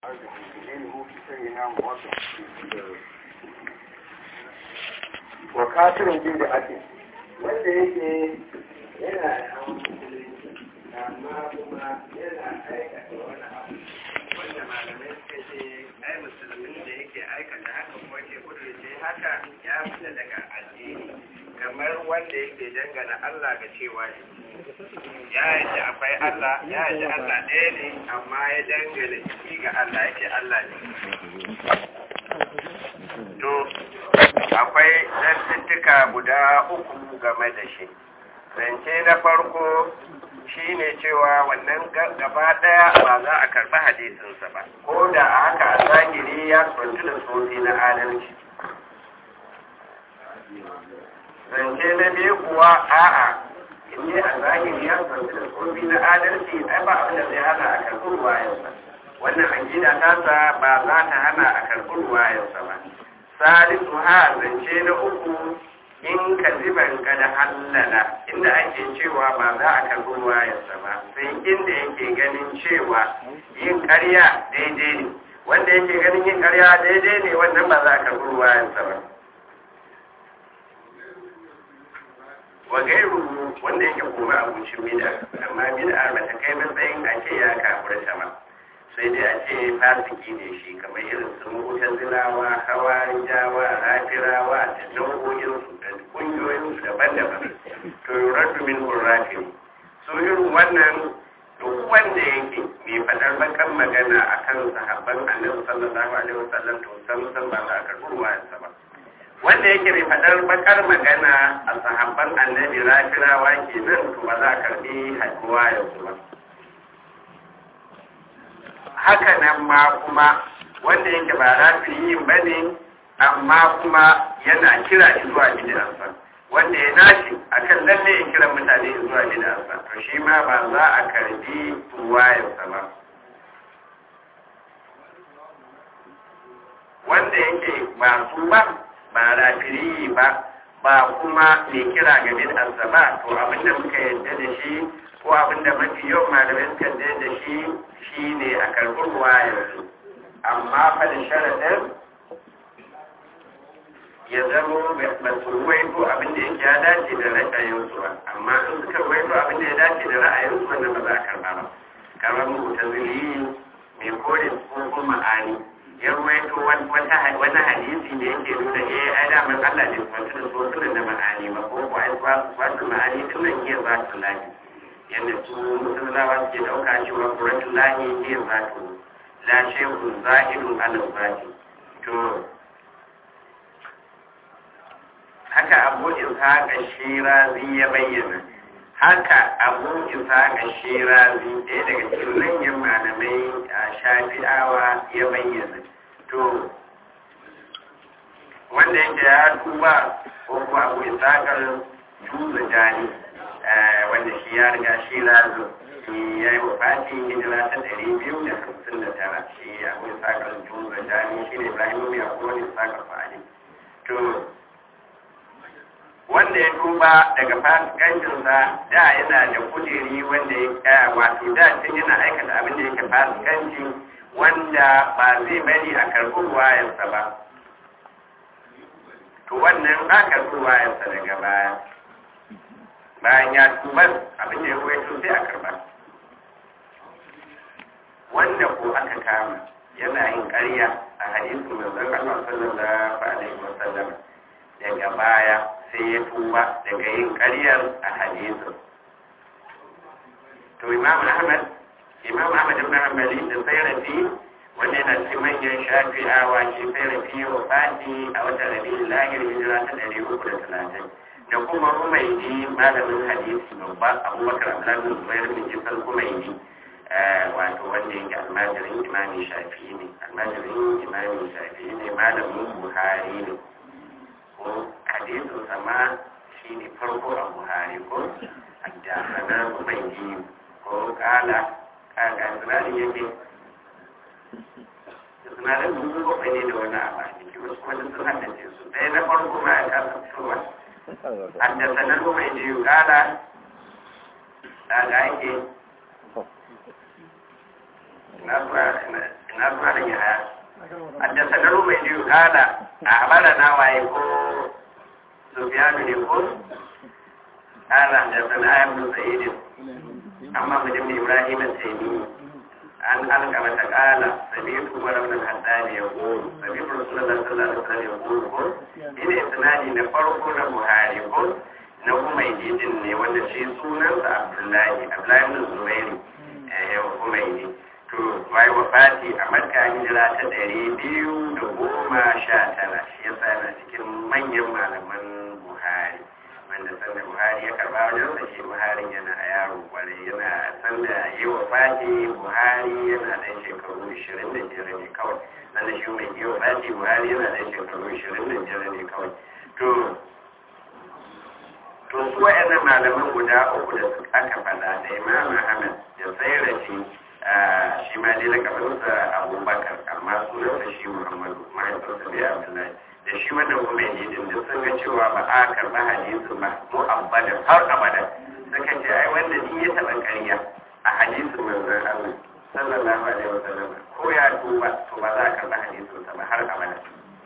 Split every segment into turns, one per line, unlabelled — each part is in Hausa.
wa kafirin jin da ake wanda yake yana da amma kuma yana aikata wani abu wanda malamai suka ce ai musulmin da yake aikata haka kuma ke kudurce haka ya fita daga addini kamar wanda yake dangana Allah ga cewa ya yadda akwai Allah ya yadda Allah ɗaya ne amma ya dangana shi ga Allah yake Allah ne to akwai zantuttuka guda uku game da shi zance na farko shi ne cewa wannan gaba daya ba za a karɓi hadisinsa ba ko da a haka a zahiri ya kwanci da sofi na adalci zance na biyu kuwa a'a in a zahiri ya kwanci da sofi na adalci ai ba abin da zai hana a karɓi ruwayensa wannan akida tasa ba za ta hana a karɓi ruwayensa ba salisu ha zance na uku in ka ziban kada hallala inda ake cewa ba za a karbi ruwayarsa ba sai inda yake ganin cewa yin karya daidai ne wanda yake ganin yin karya daidai ne wannan ba za a karbi ruwayarsa ba wa gairu wanda yake kuma abincin bida amma bida ba ta kai matsayin a ce ya kafurta ba sai dai a ce fasiki ne shi kamar irin su mutan zilawa hawari jawa rafirawa da nau'o'in da kungiyoyin su daban-daban to yuraddu min qurratin so irin wannan duk wanda yake mai fadar bakan magana akan sahabban annabi sallallahu alaihi wasallam to san san ba za ka ruwa ba wanda yake mai fadar bakar magana a sahabban annabi rafirawa kenan to ba za ka karbi haduwa yanzu ba haka nan ma kuma wanda yake ba rafiyin ba ne amma kuma yana kira shi zuwa bid'arsa wanda ya nashi akan lalle ya kira mutane zuwa bid'arsa to shi ma ba za a karbi ruwayarsa ba wanda yake ba su ba ba rafiri ba ba kuma mai kira ga bid'arsa ba to abinda muka yadda da shi ko abinda mafi yawan malamai suka yadda da shi shi ne a karɓar wayarsu amma fadin sharaɗin ya zama ba su ruwaito abinda yake ya dace da ra'ayinsu ba amma in suka ruwaito abinda ya dace da ra'ayinsu wanda ba za a karɓa ba kamar mutu zuri mai kore ko ma'ani ya ruwaito wani hadisi da yake nuna eh ai da man Allah ne kwanci da so da ma'ani ba ko ko ai wasu ma'ani din nan iya za su lafi yadda su musulmawa suke dauka cewa kuratun lahi ne zato la shehu zahirun ala zati to haka abu ishaqa shirazi ya bayyana haka abu ishaqa shirazi ɗaya daga cikin manyan malamai a shafi'awa ya bayyana to wanda yake ya tuba ko kuma abu ishaqa tuba jani wanda shi ya riga shi razu shi ya yi wafati hijira ta ɗari biyu da hamsin da tara shi akwai sakar jumba jami shi ne ibrahim mai akwai wani sakar fa'ali to wanda ya tuba daga fasikancinsa da yana da kujeri wanda ya wato da tun yana aikata abin da yake fasikanci wanda ba zai bari a karɓi ruwayarsa ba to wannan ba karɓi ruwayarsa daga baya bayan ya tubar abin da ya ruwaito sai a karba wanda ko aka kama yana yin ƙarya a hadisin manzon Allah sallallahu alaihi wasallam daga baya sai ya tuba daga yin ƙaryar a hadisin to Imam Ahmad Imam Ahmad ibn Hanbali da Sayrafi wanda yana cikin manyan shafi'awa shi Sayrafi wa fati a watan Rabiul Lahir hijira ta 330 da kuma rumaini malamin hadisi babba abubakar abdullahi zubair bin jisar rumaini wato wanda yake almajirin imami shafi ne almajirin imami shafi ne malamin buhari ne ko hadisin sama shi ne farko a buhari ko da sana rumaini ko kala kaka sinadin yake sinadin dubu bakwai ne da wani abu a jiki wasu kuma sun haddace su ɗaya na farko ma ya kasa fitowa حدثنا الحميدي قال قال عندي na malam ya haya حدثنا الرميدي قال أخبرنا وايكو سفيان يقول قال حدثنا ابن سعيد أما بن إبراهيم التيمي عن علقمة قال سمعت عمر بن الخطاب يقول سمعت رسول الله صلى الله عليه وسلم يقول إن إسنادي نفرق البخاري قل na Humaydi din ne wanda shi sunansa Abdullahi Abdullahi ibn Zubairi eh Humaydi to wai wafati a Makka hijira ta ɗari biyu da goma sha tara shi yasa yana cikin manyan malaman Buhari wanda sanda Buhari ya karba wajen sa shi Buhari yana a yaro kwarai yana sanda yi wafati Buhari yana ɗan shekaru ishirin da biyar ne kawai sanda shi mai yi wafati Buhari yana ɗan shekaru ishirin da biyar ne kawai to to su wa'annan malaman guda uku da aka faɗa da imam ahmad da tsairace shi ma dai na kamansa abubakar amma sunansa shi muhammadu mahaifinsa bai abdullahi da shi wannan kuma yi din da sun ga cewa ba a karɓa hadisu ba mu abadan har abadan suka ce ai wanda ni ya taɓa ƙarya a hadisin manzon allah sallallahu alaihi wasallam ko ya tuba to ba za a karɓa hadisinsa ba har abadan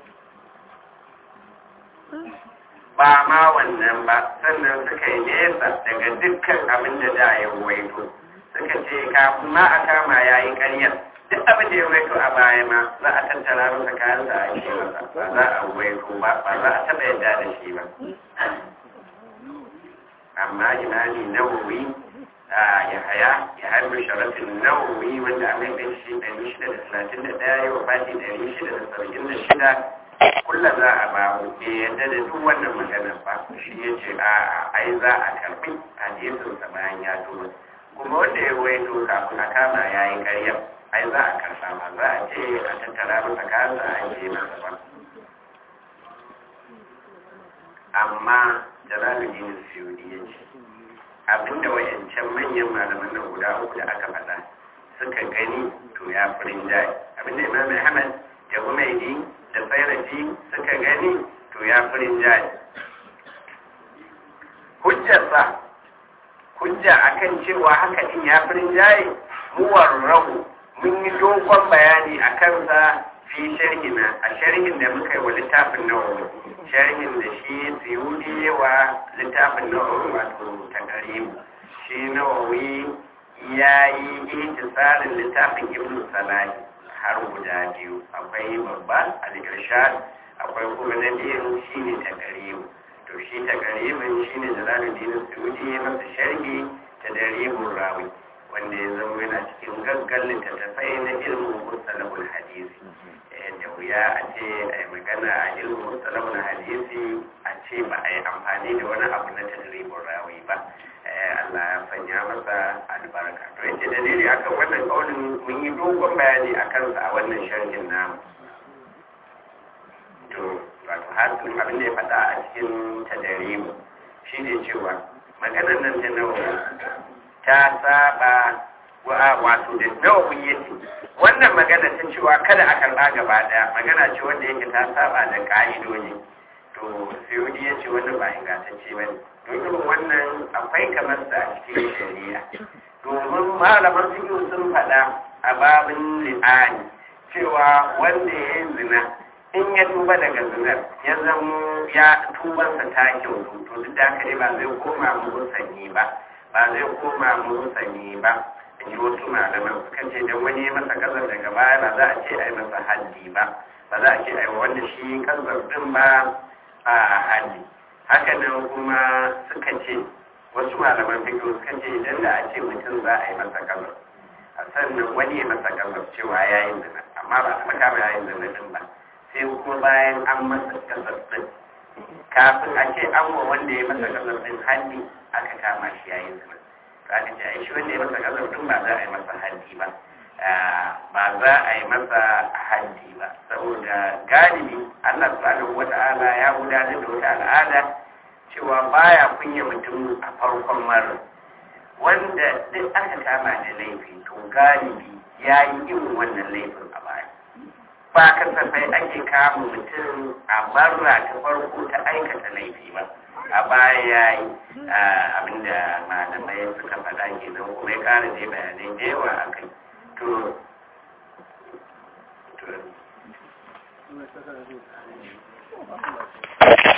ba ma wannan ba sannan suka yi nesa daga dukkan abin da da ya waito suka ce kafin ma a kama ya yi ƙaryar duk abin da ya waito a baya ma za a tattara masa kayan da ake masa ba za a waito ba ba za a taɓa yadda da shi ba amma imani nawawi ya haya ya harbi sharafin nawawi wanda a mai kai shi ɗari shida da talatin da ɗaya ya wafati ɗari shida da saba'in da shida kulla za a ba bai yadda da duk wannan magana ba shi ya ce a ai za a karbi hadisin sa bayan ya tura kuma wanda ya waito kafin a kama ya yi karya ai za a karba ma za a ce a tattara masa kansa a yi masa ba amma jalaluddin suyudi ya ce abinda wayancan manyan malaman nan guda uku da aka faɗa suka gani to ya furin jaye abinda imam ahmad da umaidi da tsairaci suka gani to ya furin jaye hujjarsa hujja akan cewa haka din ya furin jaye muwar rahu mun yi dogon bayani a kansa fi sharhina a sharhin da muka yi wa littafin nawawi sharhin da shi tsiyudi wa littafin nawawi wato takarimu shi nawawi ya yi ihtisarin littafin ibn salahi har guda biyu akwai babba al-irshad akwai kuma na biyun shine takarimu to shi takarimin shine jalaluddin suyudi ya masa sharhi ta daribun rawi wanda ya zama yana cikin gaggan littattafai na ilmin mustalahul hadisi da wuya a ce a yi magana a ilmin mustalahul hadisi a ce ba a yi amfani da wani abu na tadribin rawi ba Allah ya sanya masa albarka to yace dalili akan wannan kaulin mun yi dogon bayani a kansa a wannan sharhin namu to wato hasin abin da ya faɗa a cikin tadarimu shi ne cewa maganar nan ta nawa ta saba wato da nawa yake wannan magana ta cewa kada a karɓa gaba ɗaya magana ce wanda yake ta saba da ƙa'idoji to sai ya ce wannan ba ingantacce ba ne don irin wannan akwai kamar sa a cikin shari'a domin malaman fiƙi sun faɗa a babin li'ani cewa wanda ya yi zina in ya tuba daga zinar ya zamo ya tubansa ta kyautu to duk da haka ba zai koma musanyi ba ba zai koma musanyi ba in ji wasu malaman suka ce dan wani ya masa kazar daga baya ba za a ce a yi masa haddi ba ba za a ce a yi wanda shi kazar din ba a haddi haka nan kuma suka ce wasu malaman fiƙo suka ce idan da a ce mutum za a yi masa kazar a sannan wani ya masa kazar cewa ya yi zina amma ba a makama ya yi zina din ba sai kuma bayan an masa kasar din kafin a ce an wa wanda ya masa kasar din hannu aka kama shi yayin zina to aka ce ai shi wanda ya masa kasar din ba za a yi masa hannu ba ba za a yi masa hannu ba saboda galibi Allah subhanahu wata'ala ya gudanar da wata al'ada cewa baya kunya mutum a farkon mara wanda duk aka kama da laifi to galibi ya yi irin wannan laifin a baya ba kasafai ake kama mutum a barra ta farko ta aikata laifi ba a baya ya yi abinda malamai suka faɗa kenan kuma ya ƙara je bayanai da yawa a kai to
Allah ya saka da